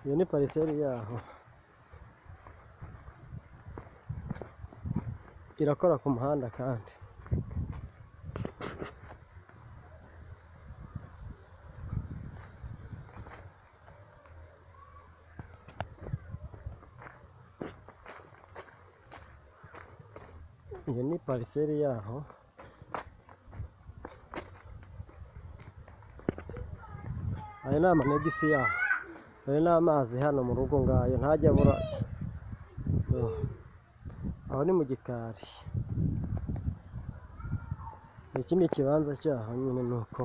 Iyo ni pariseri yaho. Irakora ku muhanda kandi. Iyo ni pariseri yaho. Ayo ni amanegisi yaho. Ayo ni amazi hano mu rugo ngayo ntajya abura. Yo. Aho ni mu gikari. Iki ni ikibanza cyaho nyine ni uko.